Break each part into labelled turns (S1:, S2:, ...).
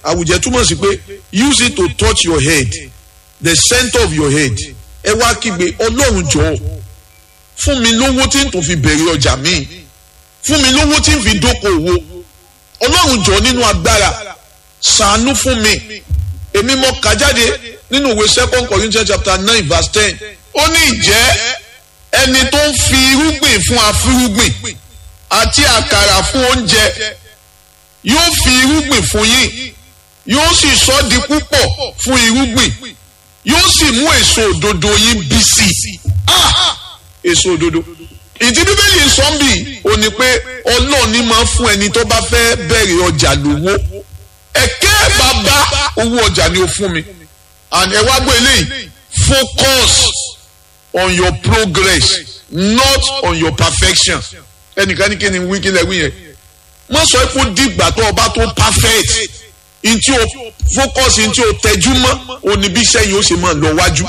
S1: àwùjẹ túmọ̀ sí pé use it to touch your head the center of your head ẹ wá kígbe ọlọ́run jọ̀ọ́ fún mi lówó tí n tó fi bẹ̀rẹ̀ ọjà míì fún mi lówó tí n fi dókòwò ọlọ́run jọ̀ọ́ nínú agbára ṣàánú fún mi èmi mọ kà jáde nínú ìwé second corinthians chapter nine verse ten ó ní ìjẹ́ ẹni tó ń fi irúgbìn fún afúrúgbìn àti àkàrà fún oúnjẹ yóò fi irúgbìn fún yín yóò sì sọ di púpọ̀ fún irúgbìn yóò sì mú èso òdodo yín bí sí i èso òdodo ìdí bíbélì sọ́ńbì ò ní pé ọlọ́ọ̀ni máa fún ẹni tó bá fẹ́ bẹ̀rẹ̀ ọjà lówó ẹ̀kẹ́ bàbá owó ọjà ni ó fún mi and ẹ wá gbọ́ eléyìí focus on your progress not on your perfection ẹnìkan ní kí ni wí kí lẹ wí yẹn wọ́n sọ pé dìgbà tó ọba tó perfect ntí o focus ntí o tẹjú mọ́ òní bí sẹ́yìn ó sì máa lọ wájú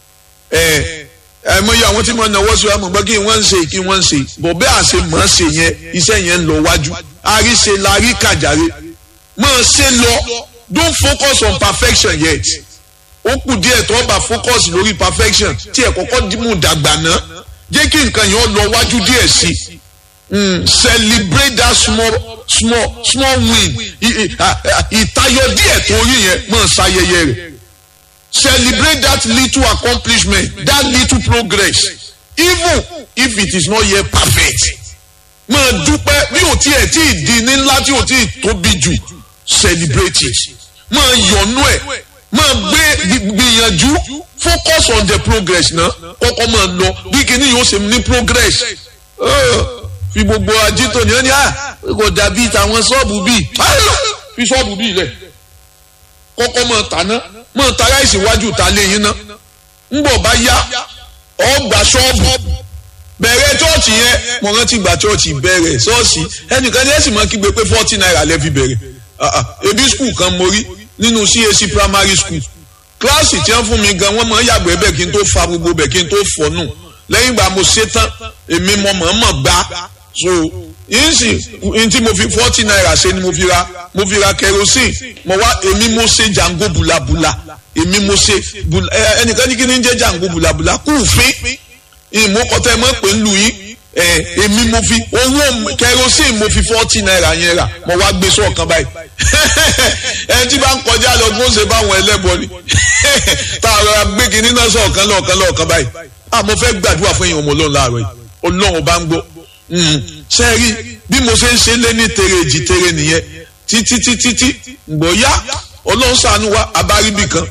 S1: ẹ ẹ mọ iye àwọn tí mo náwó sí wa mọ̀ gbọ́ kí wọ́n ń ṣe kí wọ́n ń ṣe bọ̀ bẹ́ẹ̀ àṣẹ mọ̀ ń ṣe yẹn iṣẹ́ yẹn ń lọ wájú àríṣe la rí kàjàre máa ṣe lọ don't focus on perfection yet ó kù díẹ̀ tó bá focus lórí perfection tí ẹ̀ kọ́kọ́ mú dàgbà náà jẹ́ kí nǹkan yẹn lọ wájú díẹ̀ sí i celebrate that small small small win ìtayọ díẹ̀ tó rí yẹn máa ṣayẹyẹ rẹ̀ celebrate that little accomplishment that little progress even if it is not yet perfect máa dúpẹ́ bí ò tiẹ̀ tí ì di ní ńlá tí ò tí ì tóbi jù celebrate it máa yọ̀nú ẹ̀ máa gbé gbìyànjú focus on the progress náà kọ́kọ́ máa lọ bí kinní yóò ṣe ní progress fi gbogbo ajito ní ẹni à kò dàbí tàwọn ṣọ́ọ̀bù bíi fi ṣọ́ọ̀bù bíi lẹ̀ kọ́kọ́ máa tàná máa ta ráìsì wájú ta léyìn náà ńgbọ̀ bá yá ọgbà ṣọ́ọ̀bù bẹ̀rẹ̀ chọ́ọ̀chì yẹn mo rántí gba chọ́ọ̀chì bẹ̀rẹ̀ ṣọ́ọ̀ṣì ẹnìkan ní ẹ̀sìn máa kígbe pé forty naira lẹ́ fi bẹ̀rẹ̀ ebi skul kan mo rí nínú CAC primary school kíláàsì tí wọ́n fún mi gan wọ́n máa yàgbẹ́ bẹ́ẹ̀ kí n tó fa gbogbo bẹ́ẹ̀ kí n tó fọ́ nù lẹ́yìn ìgbà mo ṣe tán èmi mo mọ̀ọ́mọ̀ gbá so yìí sì n tí mo fi forty naira ṣe ni mo fi ra mo fi ra kerosene mo wá èmi mo ṣe jango bulabula èmi mo ṣe ẹnìkan ní kí ni ń jẹ́ jango bulabula kúùfín ìmúkọtẹ mọ̀ pé ń lu yín èmi mo fi owó kerosene mo fi forty naira yẹn rà mo wá gbé sọ̀kan báyìí ẹni tí bá ń kọjá lọ bó ṣe báwọn ẹlẹ́bọ ni tá a rọra gbé kinní náà sọ̀kan lọ́ọ̀kan lọ́ọ̀kan báyìí ah mo fẹ́ gbàdúrà fún èèyàn ọmọ ọlọ́run láàárọ̀ yìí ọlọ́run bá ń gbọ́ ṣe rí bí mo ṣe ń ṣe lé ní tere èjì tere nìyẹn títí títí tí gbọ́ yá ọlọ́run ṣàánú wa abáribì kan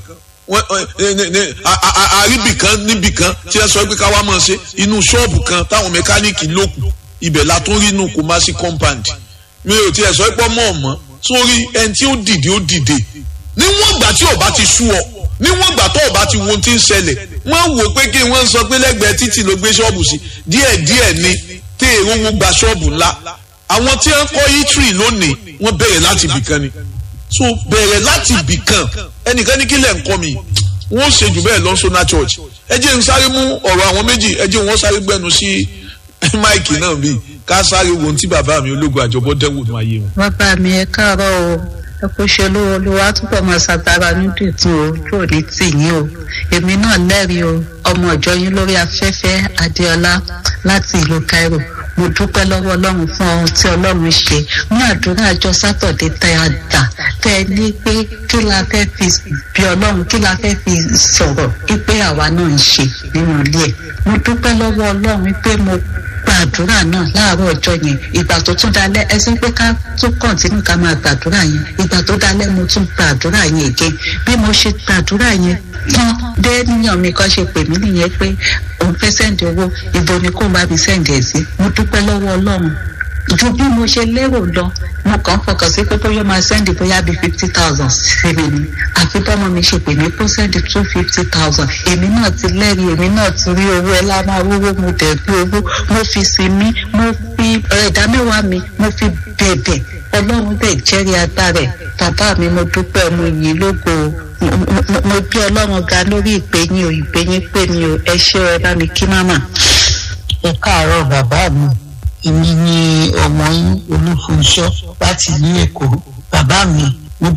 S1: àríbì kan níbì kan tí ẹ sọ pé ká wá máa ṣe inú ṣọ́ọ̀bù kan táwọn mẹkáníìkì lókù ibẹ̀ la tún rí inú Kumasi compound mi ò tiẹ̀ sọ pé ọmọ ọ̀mọ́ sórí ẹni tí ó dìde ó dìde níwọ̀n ìgbà tí ọba ti sú ọ níwọ̀n ìgbà tó ọba ti wo ohun tí ń ṣẹlẹ̀ wọ́n wò pé kí wọ́n sọ pé lẹ́gbẹ̀ẹ́ títì ló gbé ṣọ́ọ̀bù sí díẹ̀ díẹ̀ ni tí èrò wọn gba ṣọ́ọ̀bù ńlá àwọn tí wọ́n kọ́ yítírì lónìí wọ́n bẹ̀rẹ̀ láti ibìkan ni so bẹ̀rẹ̀ láti ibìkan ẹnìkan ní kílẹ̀ ń kọ́ mi wọ́n ṣe jù bẹ́ẹ̀ lọ́sọ́nà church ẹ jẹ́ n sáré mú ọ̀rọ̀ àwọn méjì ẹ jẹ́ wọ́n sáré gbẹ́nu sí máìkì náà bíi ká sáré wo ohun tí bàbá mi ológun àjọbọ dẹ́wò ní ayé wọn.
S2: bàbá mi ẹ káàárọ̀ o ẹ kò ṣe olówó olówó túbọ̀ máa ṣàtàrà nídìí tún o tó ní tìyín o èmi náà lẹ́rìí o ọmọ ìjọ yín lórí afẹ́fẹ́ adéọlá láti ìlú Cairo mo dúpẹ́ lọ́wọ́ ọlọ́run fún ohun tí ọlọ́run ṣe ní àdúrà àjọ sátọ̀dé tẹ́ a dà tẹ́ ẹ ní pé kí la fẹ́ fi bí ọlọ́run kí la fẹ́ fi sọ̀rọ̀ pé àwa náà ń ṣe nínú ilé ẹ̀ mo dúpẹ́ lọ́wọ́ ọlọ́run pé mo gbàdúrà náà láàárọ̀ ọjọ́ yẹn ìgbà tó tún dalẹ́ ẹ sọ pé ká tún kọ̀ǹtínú ká máa gbàdúrà yẹn ìgbà tó dalẹ́ mo tún gbàdúrà yẹn again bí mo ṣe gbàdúrà yẹn tán dé níyàn mi kan ṣe pè mí nìyẹn pé òun fẹ́ sẹ́ǹdì owó ibo ni kó bá mi sẹ́ǹdì ẹ̀ sí mo dúpẹ́ lọ́wọ́ ọlọ́run ju bí mo ṣe lérò lọ mo kàn fọkàn sí pé bóyá máa sẹ́ndì bóyá bíi fifty thousand sí mi ni àfi bọ́mọ mi ṣe pè mí kó sẹ́ndì two fifty thousand èmi náà ti lẹ́rìí èmi náà ti rí owó ẹ lá máa wúwo mo dẹ̀ bí owó mo fi sinmi mo fi ẹ̀dá mẹ́wàá mi mo fi bẹ̀bẹ̀ ọlọ́run bẹ̀ jẹ́rìí agbára ẹ̀ bàbá mi mo dúpẹ́ mo yìn lógo mo bí ọlọ́run ga lórí ìpè yín o ìpè yín pè mí o ẹ ṣé ẹ bá mi kí máma.
S3: ẹ káàárọ̀ bàbá mi èmi ni ọmọ yín olúfunṣọ́ láti ìlú èkó bàbá mi